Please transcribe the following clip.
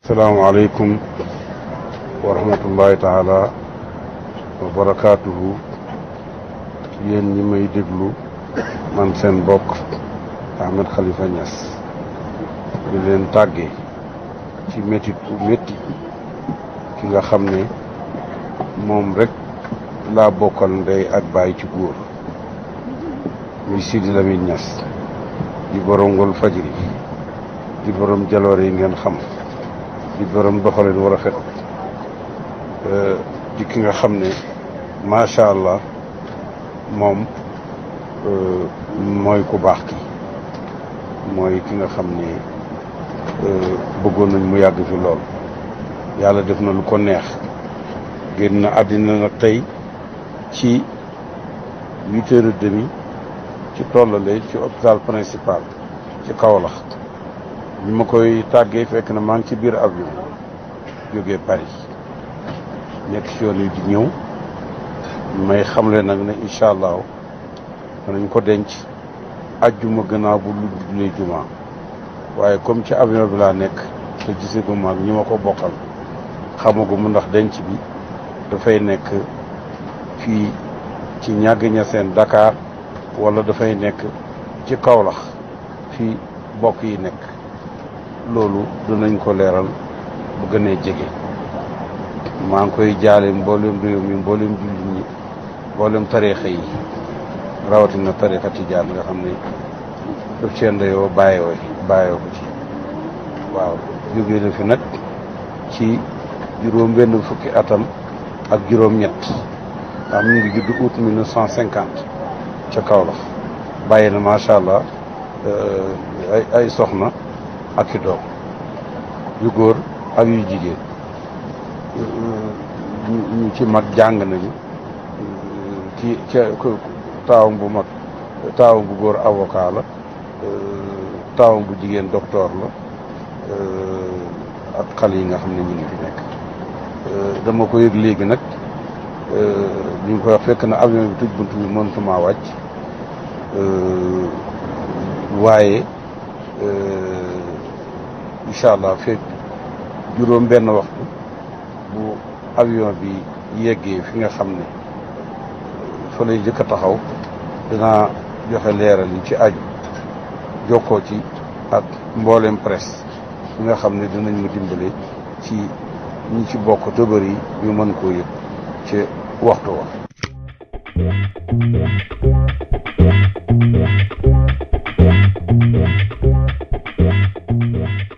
salaamaaleykum wa rahmatullahi taala wa barakaatuhu yéen ñi may déglu man seen bokk Ahmed Khalifa Niass di leen tàggee ci métit bu métti ki nga xam ne moom rek laa bokkal ndey ak baay ci góor muy Sidi Lamine Niass di borom ngol fajri di borom jaloore yi ngeen xam di borom doxalin war a fet di ki nga xam ne macha allah moom mooy ku baax ki mooy ki nga xam ne bëggoon nañ mu yàgg fi lool yàlla def na lu ko neex génn na àddina nag tey ci huit heures et demi ci tollale ci hôpital principal ci Kaolack bi ma koy tàggee fekk na maa ngi ci biir avion jógee Paris nekk ci yoon yi di ñëw may xamle nag ne incha allah danañ ko denc ajjuma gannaaw bu lu julee juma waaye comme ci avion bi laa nekk te gisaguma ak ñi ma ko bokkal xamaguma ndax denc bi dafay nekk fii ci ñàgg ña seen Dakar wala dafay nekk ci Kaolack fii bokk yi nekk loolu dinañ ko leeral bu gënee jege maa ngi koy jaale mboolem réew mi mboolem jullit ñi mboolem tariixa yi rawatina tariixa tijaan nga xam ne daf cee ndeyoo bàyyoo bàyyoo ko ci waaw jógee na fi nag ci juróom benn fukki atam ak juróom ñett ndax mu ngi judd août mille neuf cent cinquante ca Kaolack bàyyi na macha allah ay ay soxna ak i doom yu góor ak yu jigéen ñu ci mag jàng nañu ci ca taawam bu mag taawam bu góor avocat la taawam bu jigéen docteur la ak xale yi nga xam ne ñu ngi fi nekk dama ko yëg léegi nag ñu ngi koy wax fekk na avion bi tëj bunt bi mënutuma wàcc waaye incha allah fekk juróom benn waxtu bu avion bi yeggee fi nga xam ne fa lay jëkk a taxaw dinaa joxe leeral yi ci aju jokkoo ci ak mboolem presse bi nga xam ne dinañ ma dimbale ci ñi ci bokk tëbër yi ñu mën koo yëg ci waxtu wa Thank you.